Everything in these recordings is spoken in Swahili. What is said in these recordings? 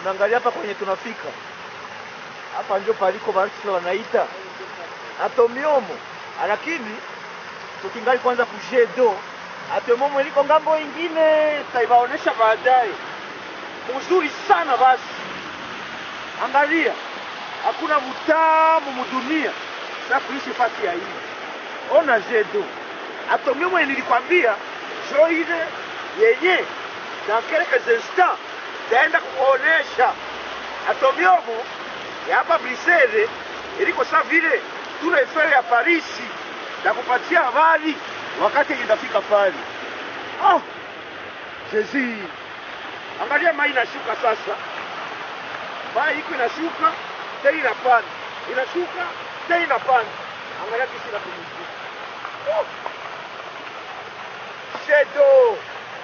unaangalia hapa kwenye tunafika hapa, ndio paliko basi wanaita atomiomo, lakini tukingali kwanza kujedo atomiomo iliko ngambo ingine, taibaonesha baadaye. Mzuri sana basi, angalia, hakuna mutamu mudunia sa kuishi fasi ya hii. Ona jedo atomiomo, nilikwambia jo ile yenye dans quelques instants taenda kuonesha atomiomo ya hapa Brisele iliko sa vile tuna efere ya Parisi na kupatia habari wakati itafika pale. Oh, Jezi, angalia mai inashuka sasa, mai iko inashuka tena inapanda, inashuka tena inapanda. Angalia kisi inapumzika. Oh, shedo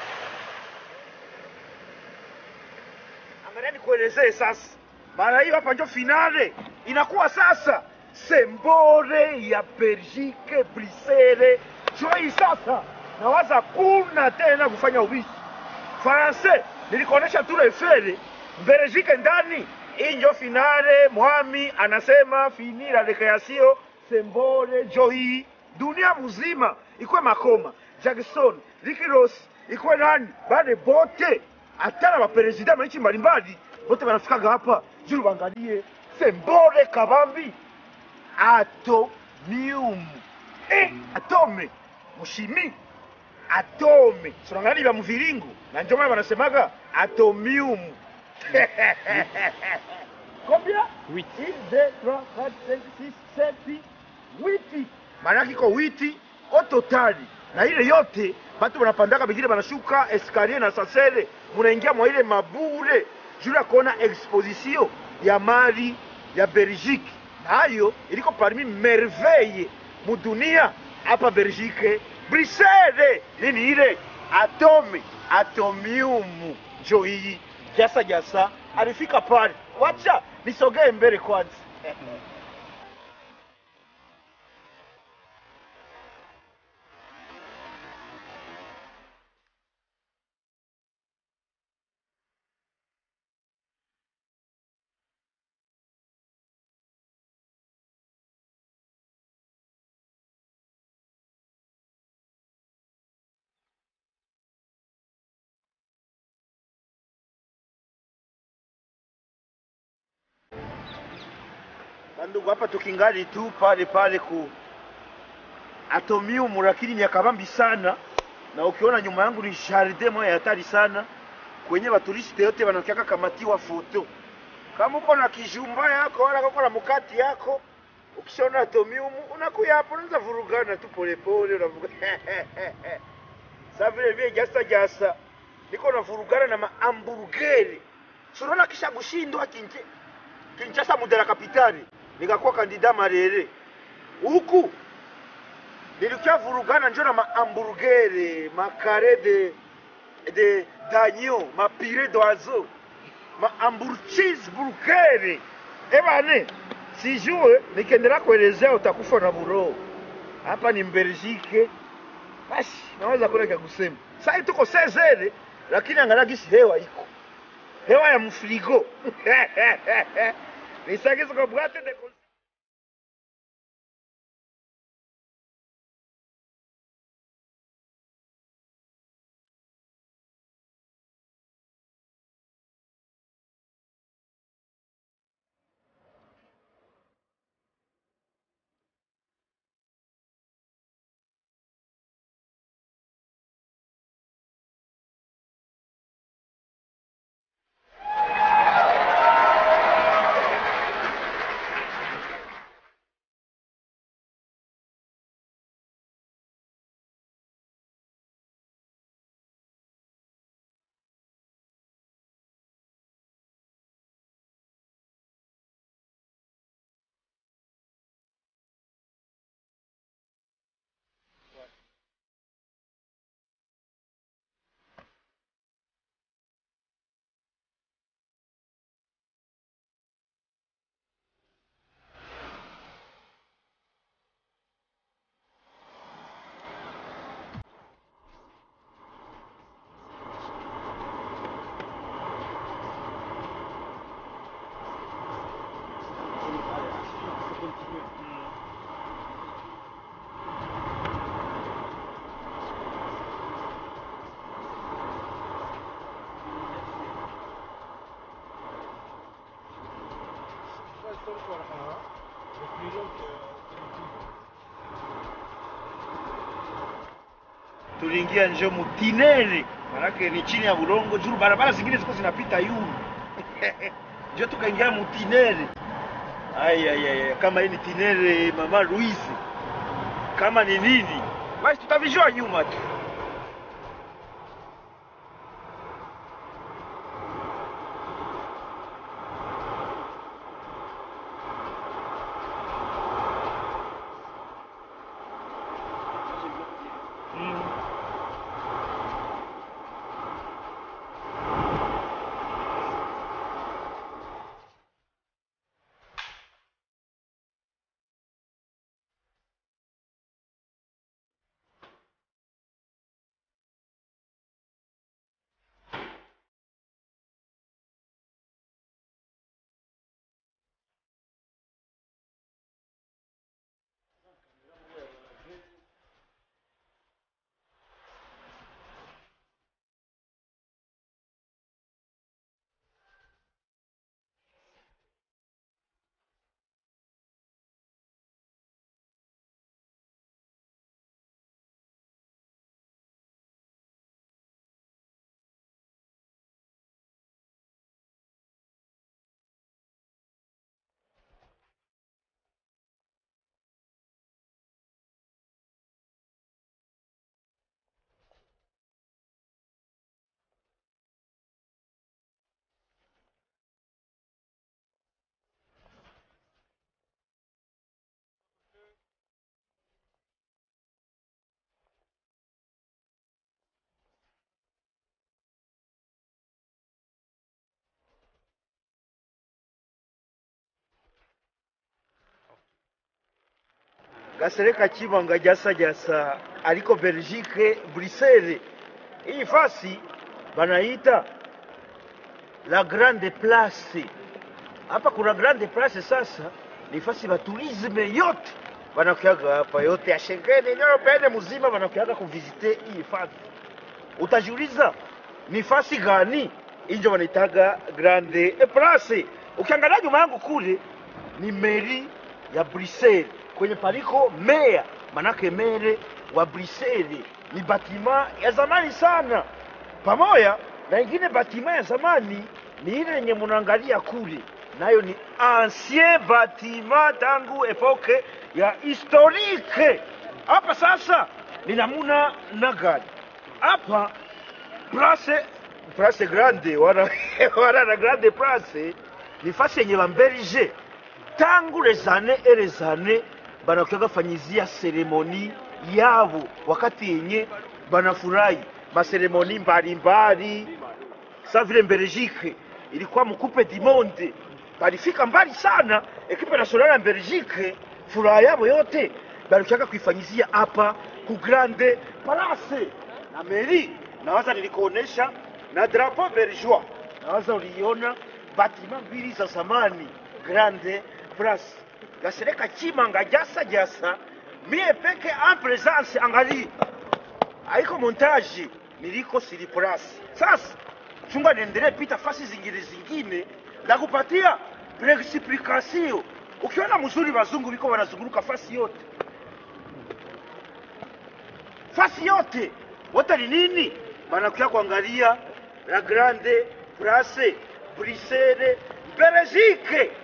angalia nikuelezee sasa, mara hiyo hapa ndio finale inakuwa sasa, sembore ya Belgique Brisele joi sasa, nawaza kuna tena kufanya ubishi Faranse, nilikuonesha tu refere Belgique ndani, hii ndio finale. Mwami anasema fini la recreation sembore joi dunia mzima ikwe makoma Jackson Ricky Ross ikwe nani bale bote hata na maperezida manchi mbalimbali bote wanafikaga hapa juru bangalie sembore kabambi atomium eh, atome mushimi atome sonangalia vya mviringo na ndio maana wanasemaga atomium combien 8 1 2 3 4 5 6 7 8 maana yake iko witi o totali na ile yote batu banapandaka bengine banashuka eskalier na sasele munaingia mwa ile mabure juu ya kuona exposition ya mali ya Belgique nayo iliko parmi merveille mudunia hapa Belgique Brisele nini ile atome atomium njo hii jasa jasa alifika pale wacha nisogee mbele kwanza Ndugu, hapa tukingali tu pale pale ku atomium, lakini ni yakabambi sana, na ukiona nyuma yangu ni jardin moja ya hatari sana, kwenye baturiste yote wanakiaka kamatiwa foto. Kama uko na kijumba yako wala uko na mkati yako, ukishaona atomium unakuya hapo, unaanza vurugana tu polepole, unavuga sasa vile vile jasa jasa, niko na vurugana na mahamburgeri, sunaona kisha kushindwa kinje Kinshasa mudela kapitali nikakuwa kandida Marere huku nilikia vurugana njo na mahamburgere makare de de danyo mapire d'oiseau mahamburcheeseburgere ebane sijue nikiendelea kuelezea utakufa na buroho hapa ni Mbelgike basi naweza kuna kya kusema sai tuko sezere lakini angalia gisi hewa iko hewa ya mfrigo nisagize kwa bwate de tuliingia njo mutinere, manake ni chini ya bulongo juu barabara zingine ziko zinapita yulu njo tukaingia mutinere. Ai, ai, ai, kama hii ni tinere mama Louise, kama ni nini basi tutavijua nyuma tu. gasereka chibanga jasa jasa aliko Belgique Bruxelles. Hii fasi banaita la grande place. Hapa kuna grande place sasa, ni fasi ba tourisme yote banakuyaga hapa, yote ya Schengen European mzima banakuyaga kuvisite hii fasi. Utajiuliza ni fasi gani? Injo wanaitaga grande place. Ukiangalia nyuma yangu kule ni meri ya Bruxelles kwenye paliko meya, manake mere wa Bruxelles ni batima ya zamani sana, pamoja na ingine batima ya zamani ni ile yenye munaangalia kule, nayo ni ancien batima tangu epoke ya historique. Hapa sasa ni namuna na gani hapa place place grande wana wana na grande place ni fasi yenye bambelge tangu les années et les années banakuyaga fanyizia seremoni yabo wakati yenye banafurahi maseremoni mbalimbali sa vile Belgique ilikuwa mkupe du monde, balifika mbali sana. Ekipe nationale ya Belgique furaha yabo yote balikuyaga kuifanyizia hapa ku grande place na meri. Nawaza nilikuonesha na drapeau belgeois, nawaza uliiona batima mbili za zamani grande place gasereka chimanga jasa jasa mie peke en presence angali haiko montage niliko sili plus sasa chunga niendelee pita fasi zingine zingine na kupatia explication ukiona mzuri wazungu biko wanazunguruka fasi yote fasi yote wote ni nini banakuya kuangalia la grande place Bruxelles Belgique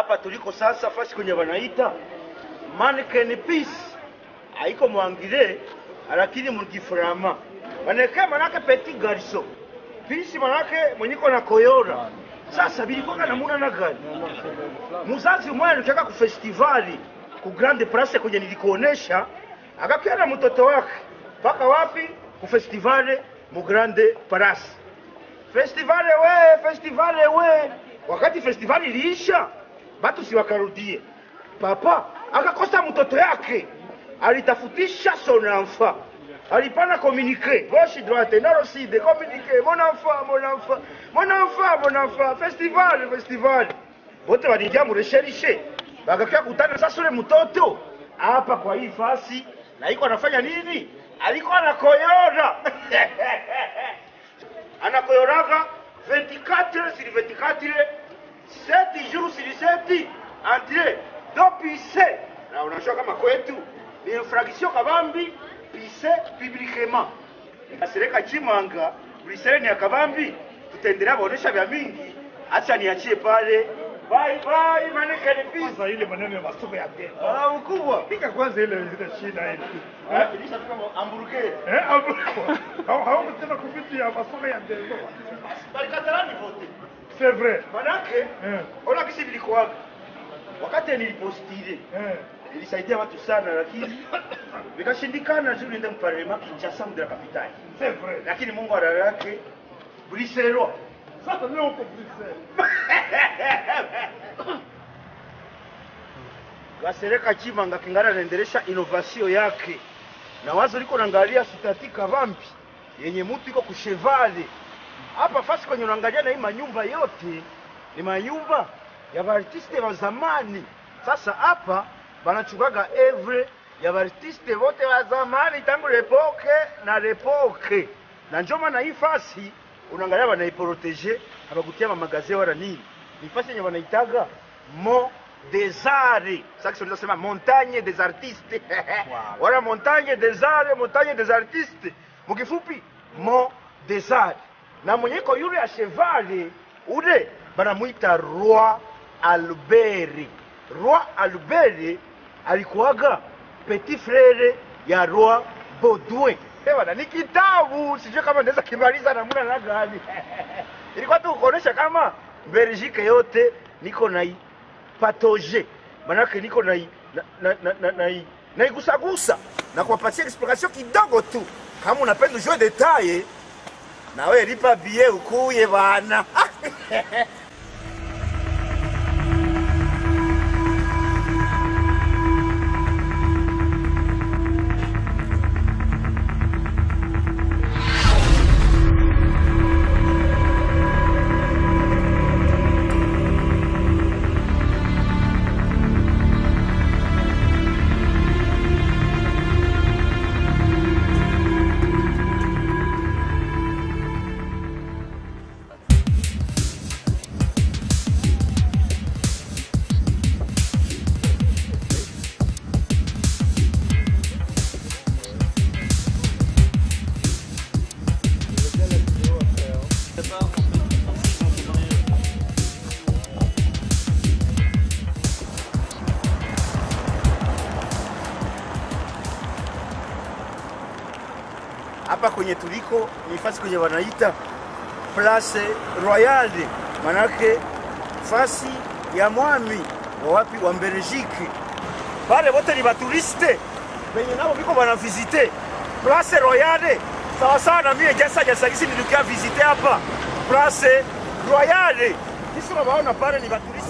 hapa tuliko sasa fasi kwenye wanaita mannequin piece haiko mwangile lakini mugiframa wanawekea manake petit garçon pisi manake mwenyiko na koyora sasa bilikuwa namuna na gani muzazi umwe alikaka ku festivali ku grande place kwenye nilikuonesha akakia na mtoto wake mpaka wapi ku festivali mu grande place festivali we festivali we wakati festivali iliisha batu si wakarudie papa akakosa mtoto yake alitafutisha son enfant alipana communiquer gauche droite nord sud communiquer mon enfant mon enfant mon enfant mon enfant festival festival wote walijia muresherishe bakakia kutana sasa ule mtoto hapa kwa hii fasi na iko anafanya nini alikuwa anakoyora anakoyoraga 24 sur 24 7 jours sur 7 entre do pise na unajua kama kwetu ni infraction kabambi pise publiquement nikasireka chimanga briseleni ya kabambi tutaendelea kuonesha vya mingi acha niachie pale bye bye manekani pise Kwanza ile maneno ya masoko ya demo. ah mkubwa Pika kwanza ile ile shida ile. Ah, finisha tu kama hamburger Eh, hapo. Hao hao tena kupitia masoko ya demo. balikatalani vote C'est vrai. manake Eh. ona kisi vilikuwaga wakati nilipostile Eh. ilisaidia watu sana lakini vikashindikana juu niende mparlema Kinshasa mde la kapitali C'est vrai. lakini Mungu ala yake Briselwa Sasa leo uko Bruxelles. Gasereka Chimanga kingana anaendelesha innovation yake na wazo liko naangalia sitati kavampi yenye mutu iko kushevale hapa fasi kwenye unaangalia na hii manyumba yote ni manyumba ya baartiste wa zamani. Sasa hapa banachukaga evre ya baartiste wote wa zamani tangu lepoke na lepoke, na njo maana hii fasi unaangalia banaiprotege abakutia mamagaze wala nini, ni fasi yenye wanaitaga mo des arts. Sasa kiswahili tunasema montagne des artistes wala montagne des arts, montagne des artistes, mukifupi mo des arts na mwenye iko yule ya chevale ule banamwita roi albert roi albert alikuwaga petit frere ya roi baudouin bana ni kitabu sijui kama naweza kimaliza namna na gani ilikuwa tu kuonesha kama belgique yote niko nai patoje manake niko nai na, na, na, na, nai naigusagusa na kuwapatia explication kidogo tu kama unapenda ujue detaye na wewe lipa bie ukuye bana hapa kwenye tuliko ni fasi kwenye wanaita Place Royale, manake fasi ya mwami wa wapi wa Belgique. Pale wote ni baturiste benye nabo biko bana visite Place Royale, sawa sawa na mie jasa jasa kisi nilikia visite hapa Place Royale. Kisi unabaona pale ni baturiste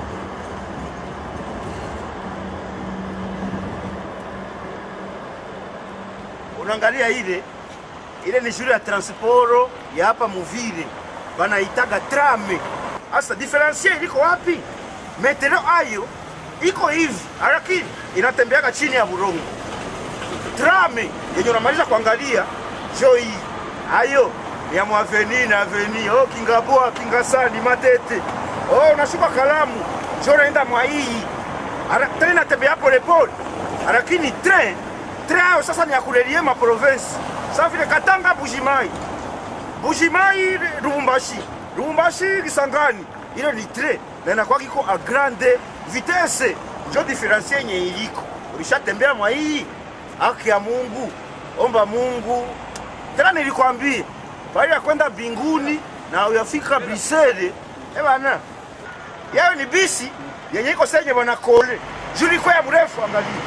unaangalia ile ile ni shule ya transporo ya hapa Muvile, banaitaga trame. Sasa diferensie iliko wapi? Metero ayo iko hivi, lakini inatembeaga chini ya burongo. Trame yenye unamaliza kuangalia jo hii ayo ni ya mwaveni na aveni oh, kingaboa kingasani matete oh, unashuka kalamu jo naenda mwa hii Ara- tena inatembea polepole, lakini train train ayo sasa ni ya kurelie ma province sa vile Katanga Bujimai Bujimai Lubumbashi Lubumbashi Kisangani ile ni tre na inakuwa kiko a grande vitesse njo diferensie yenye iliko ulishatembea mwa hii haki ya mungu omba mungu tena nilikwambia pale ya kwenda mbinguni na uyafika brisele ebana yayo ni bisi yenye iko senye bana kole juliko ya mrefu angalia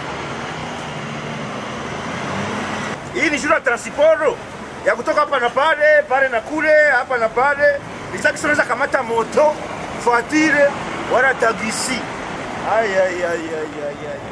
hii ni shule ya transporo ya kutoka hapa na pale pale na kule hapa na pale nisaki unaweza kamata moto voiture wala tagisi ay ay ay ay ay ay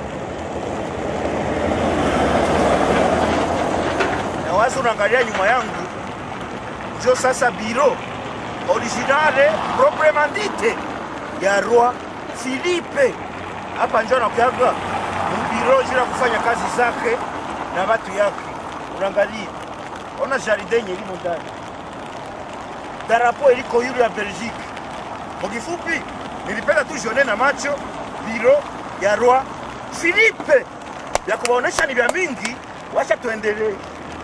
na wazi unaangalia nyuma yangu njo sasa biro originale proprement dite ya roi Philippe hapa njo anakuyaga mbiro jira kufanya kazi zake na watu yake. Unaangalia, ona jardin yenye ilimo ndani, darapo iliko yule ya Belgique. Kwa kifupi, nilipenda tu jione na macho biro ya roi Philippe, ya kuwaonesha ni vya mingi. Wacha tuendelee.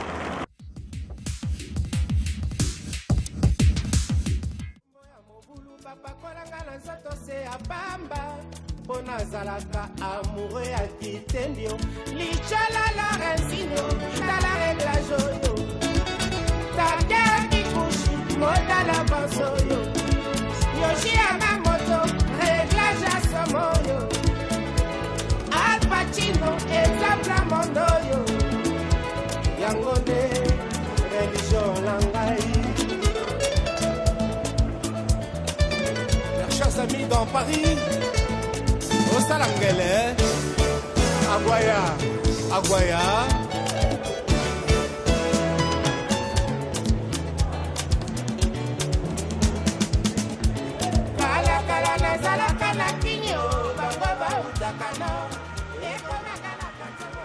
mobulu bapakolanga na nzoto se ya pamba mpo nazalaka amoureux ya kitendio lichala lorensinio tala reglage oyo taker kikushi modala banso oyo yoshi ya mamoto reglage ya somo oyo alpacino exemple ya mondo oyo yango nde religio na ngai Mes chers amis dans Paris, au Salangele, Aguaya, Aguaya. Kala kala nazalaka na kinyo, bango bautaka no, ekomaka na katabo.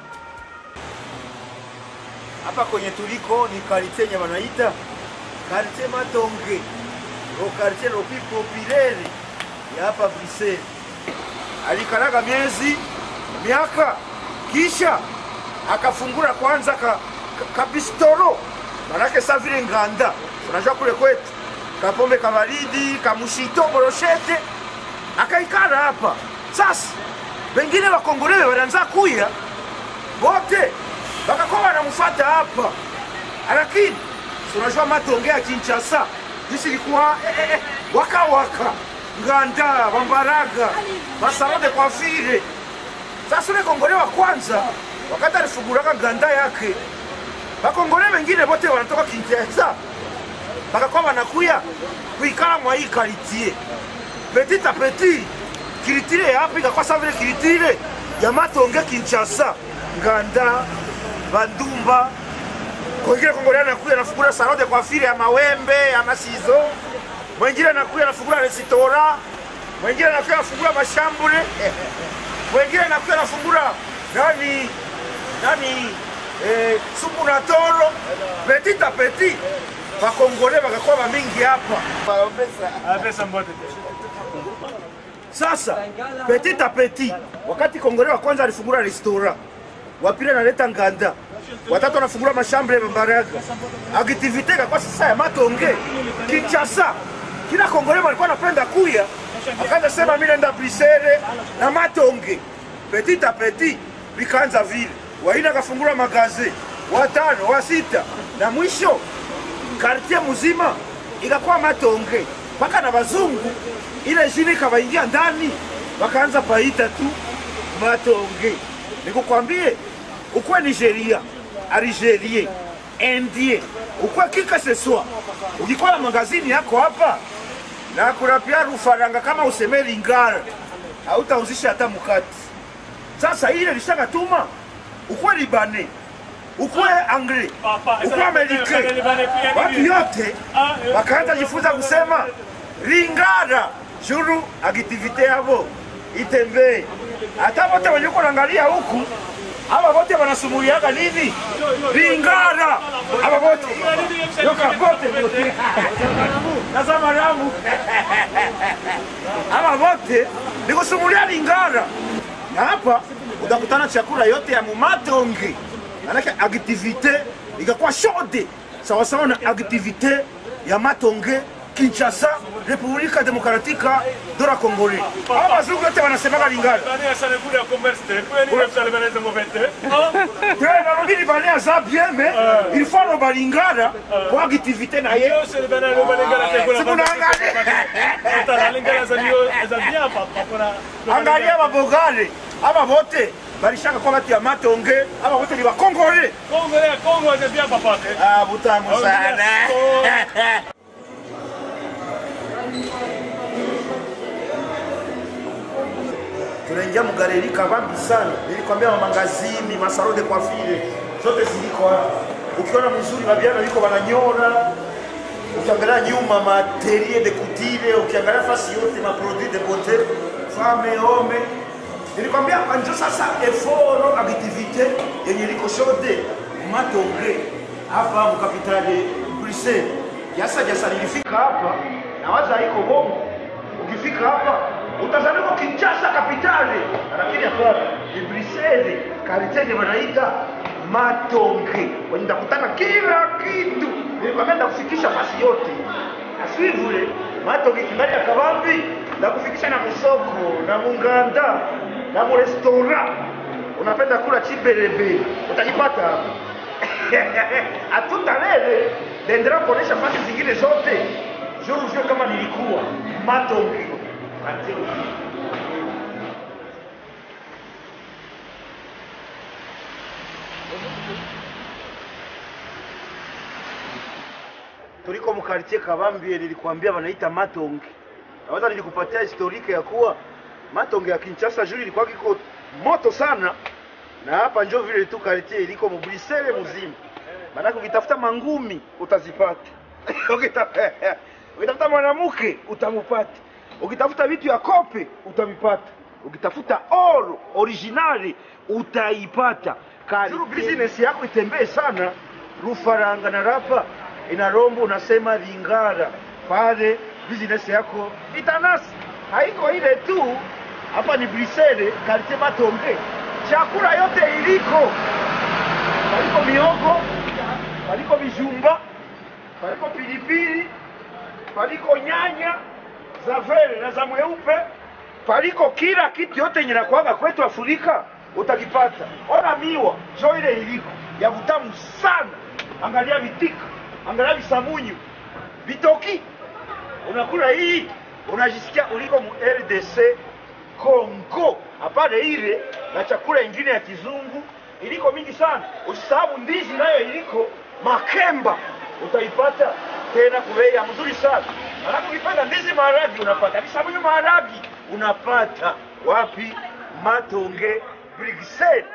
hapa kwenye tuliko ni kartie yenye wanaita kartie Matonge, ro kartie lopi populaire ya hapa Bruxelles. Alikalaga miezi miaka, kisha akafungura kwanza ka, ka, kabistoro manake sa vile nganda, unajua kule kwetu kapombe kabaridi kamushito boroshete, akaikala hapa sasa. Wengine wakongolewe walianza kuya wote bakakuwa wanamfuata hapa, lakini si unajua Matonge ya Kinshasa jinsi ilikuwa eh, eh, eh, waka waka nganda bambaraga basalo de coiffure. Sasa ule kongole wa kwanza wakati alifunguraka nganda yake, bakongole wengine bote wanatoka Kinshasa bakakuwa wanakuya kuikala mwa hii quartier petit a petit kilitire yapi ikakuwa sa vile kilitire ya Matonge Kinshasa nganda bandumba kwengine kongolea anakuya anafungula salon de coiffure ya mawembe ya masizo mwengine anakuya anafungula resitora mwengine anakuya anafungula mashambule mwengine anakuya anafungula nani nani eh, supu na toro petit a petit bakongole bakakuwa bamingi hapa sasa petit a petit wakati kongole wa kwanza alifungula restaurant wa pili analeta nganda watatu anafungula mashambre ya bambaraga aktivite kakwa sasa ya matonge kinchasa kila kongole walikuwa anapenda kuya akaanza sema mi naenda brisere na matonge petit a petit vikaanza vile waina akafungula magaze watano wa sita na mwisho kartie mzima ikakuwa matonge mpaka na bazungu ile jini ikawaingia ndani wakaanza paita tu matonge nikukwambie ukwe nigeria algerie indien ukwe kika seswa ukikuwa na magazini yako hapa na kurapia rufaranga kama useme lingara hautauzisha hata mukati sasa ile lishakatuma ukwe libane ukwe angli ukwe amerike watu yote wakaanza jifunza kusema lingara juru akitivite yavo itembee hata wote wenye uko naangalia huku hawa wote wanasumuliaga nini lingara hawa wote yoka wote wote naza maramu hawa wote ni kusumulia lingara na hapa utakutana chakula yote ya mumatonge manake aktivite ikakuwa shode sawasawa na aktivite ya matonge kinshasa Republika Demokratika do la Congolais. Hao wazungu wote wanasemaga Lingala. Tena narudi bania za bien mais il faut no balingala kwa activité na ye. Angalia babogale aba bote balishaka kwa batu ya matonge aba bote ni bakongole. Ah, butamu sana. tunaingia mgaleri kabambi sana. Nilikwambia mamangazini, masaro de coiffure zote ziliko hapa. Ukiona mzuri babiana liko wananyona, ukiangalia nyuma materie de couture, ukiangalia fasi yote ma produit de beauté, femme homme. Nilikwambia njo sasa eforo activité yenye liko shode matonge hapa mkapitali Bruxelles. Jasa jasa nilifika hapa na waza iko bongo. Ukifika hapa utazaliwa Kinshasa kapitali, lakini hapana, ni Bruxelles, kariteni wanaita Matonge, kwenye ndakutana kila kitu. Nilikwambia ndakufikisha fasi yote, na si vile Matonge kingali ya kabambi, ndakufikisha na musoko na munganda na murestora. Unapenda kula chibelebe, utajipata hapa. Hatutalele naendelea kuonesha fasi zingine zote, je vous jure kama nilikuwa Matonge Until tuliko mkartie Kabambie, nilikwambia wanaita Matonge. Naweza nilikupatia historike ya kuwa Matonge ya Kinshasa juu ilikuwa kiko moto sana, na hapa njo vile tu kartie iliko mubrisele mzima. Maanake ukitafuta mangumi utazipata Ukita- ukitafuta mwanamke utamupata, ukitafuta vitu ya kope utavipata, ukitafuta oro originali utaipata. Juru business yako itembee sana, rufaranga na rapa inarombo, unasema Lingara pale, business yako itanasi. Haiko ile tu, hapa ni Brisele, kartie Matonge, chakula yote iliko, paliko miogo, paliko vijumba, paliko pilipili, paliko nyanya za vere na za mweupe, paliko kila kitu yote yenye nakuaga kwetu Afrika utakipata. Ona miwa jo ile iliko ya vutamu sana, angalia vitika, angalia visamunyu, vitoki, unakula hii unajisikia uliko mu RDC Congo. Hapana ile na chakula ingine ya kizungu iliko mingi sana. Usisahau ndizi nayo iliko makemba, utaipata tena kubei ya mzuri sana. Alafu ukipenda ndizi maharagi unapata, visamunyu maharagi unapata wapi? Matonge Bruxelles.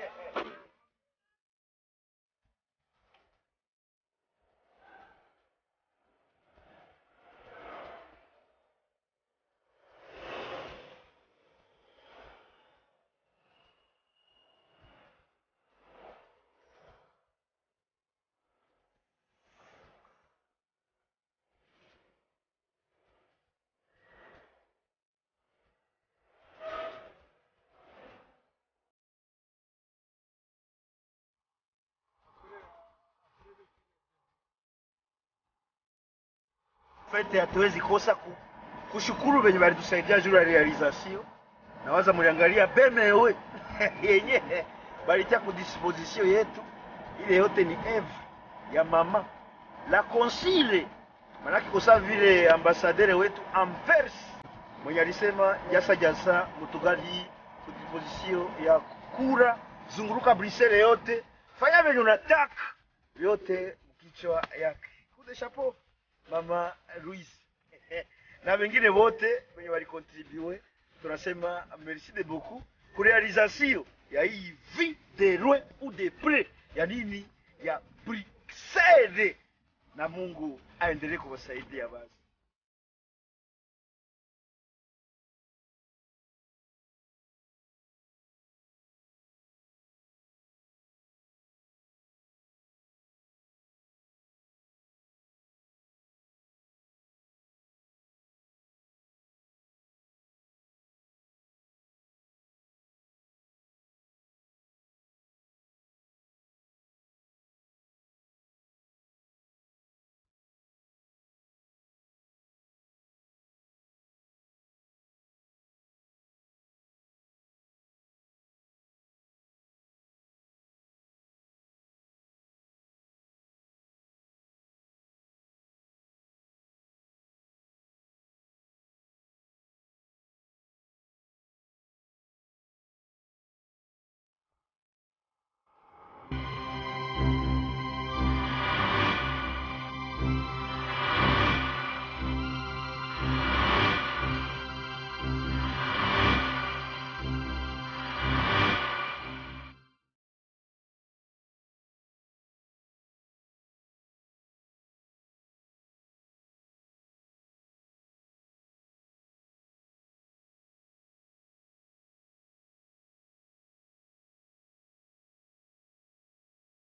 fete hatuwezi kosa ku, kushukuru venye balitusaidia juu ya realization. Nawaza muliangalia bemewe yenye balitia ku disposition yetu, ile yote ni eve ya mama la consile, manake kosa vile ambasadere wetu Anvers mwenye alisema jasa jasa mutugali ku disposition ya kura, zunguruka Bruxelles yote, fanya venye unataka yote mkichwa yake. Coup de chapeau mama Louise na wengine wote wenye walikontribue, tunasema merci de beaucoup ku realisation ya hii vie de loin ou de près ya nini ya Bruxelles, na Mungu aendelee kuwasaidia basi.